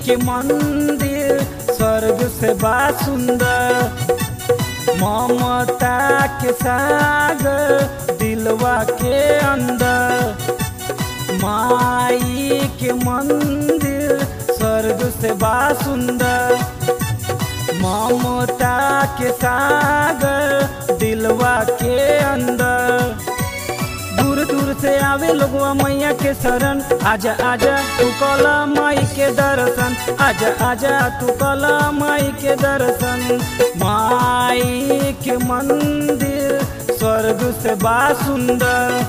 के मंदिर स्वर्ग से बा सुंदर ममता के सागर दिलवा के अंदर माई के मंदिर स्वर्ग से बा सुंदर ममता के सागर दिलवा के अंदर दूर दूर से आवे लोगवा मैया के शरण आजा आजा तू कला माई के दर्शन आजा आजा तू कला माई के दर्शन माई के मंदिर स्वर्ग से बा सुंदर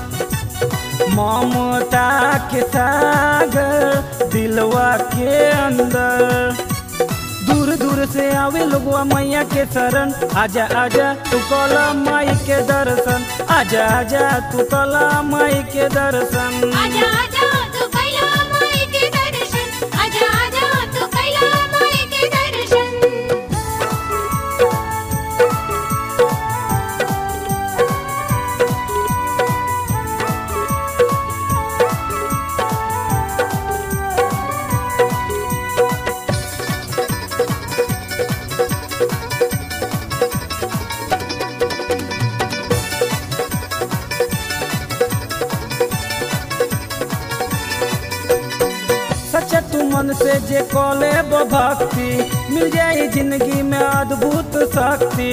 ममता के सागर दिलवा के अंदर दूर दूर से आवे लोगवा मैया के शरण आजा आजा तू कला माई के दर्शन आजा आजा तू कला माई के दर्शन आजा आजा तू कैला माई के दर्शन आजा आजा तू कैला माई के दर्शन सच्चा तू मन से जे कॉले भक्ति मिल जाए जिंदगी में अद्भुत शक्ति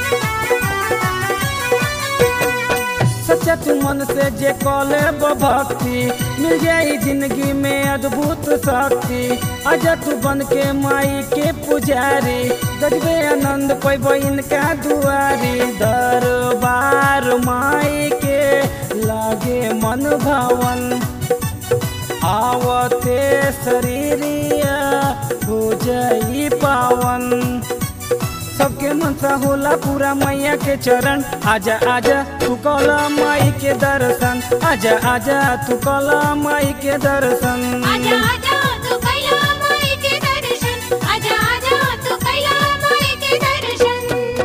सच्चा तू मन से जे कॉले भक्ति मिल जाए जिंदगी में अद्भुत शक्ति आजा तू बन के माई के पुजारी गजबे आनंद पैब इनका दुआरी दरबार माई के लागे मन भवन आवते शरीरिया हो जाई पावन सबके मनसा होला पूरा मैया के चरण आजा आजा तू कला माई के दर्शन आजा आजा तू कला माई के दर्शन आजा आजा तू कैला माई के दर्शन आजा आजा तू कैला माई के दर्शन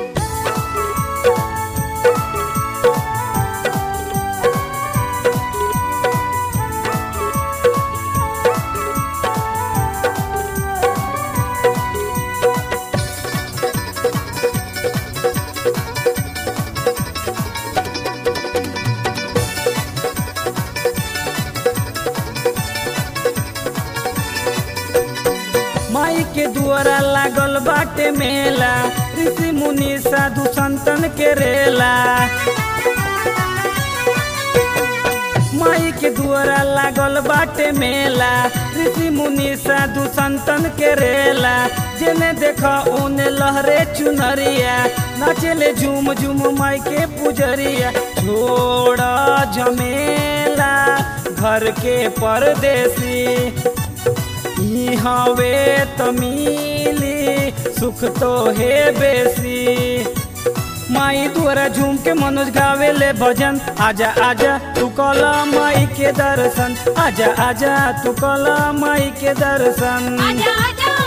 माई के दुआरा लागल बाटे मेला ऋषि मुनि साधु संतन के रेला माई के दुआरा लागल बाटे मेला ऋषि मुनि साधु संतन के रेला जेने देखा ओने लहरे चुनरिया नाचेले झूम झूम माई के पुजरिया छोड़ा झमेला घर के परदेसी ई हवे त मिली सुख तो हे बेसी माई द्वारा झूम के मनोज गावे ले भजन आजा आजा तू कला माई के दर्शन आजा आजा तू कला माई के दर्शन आजा आजा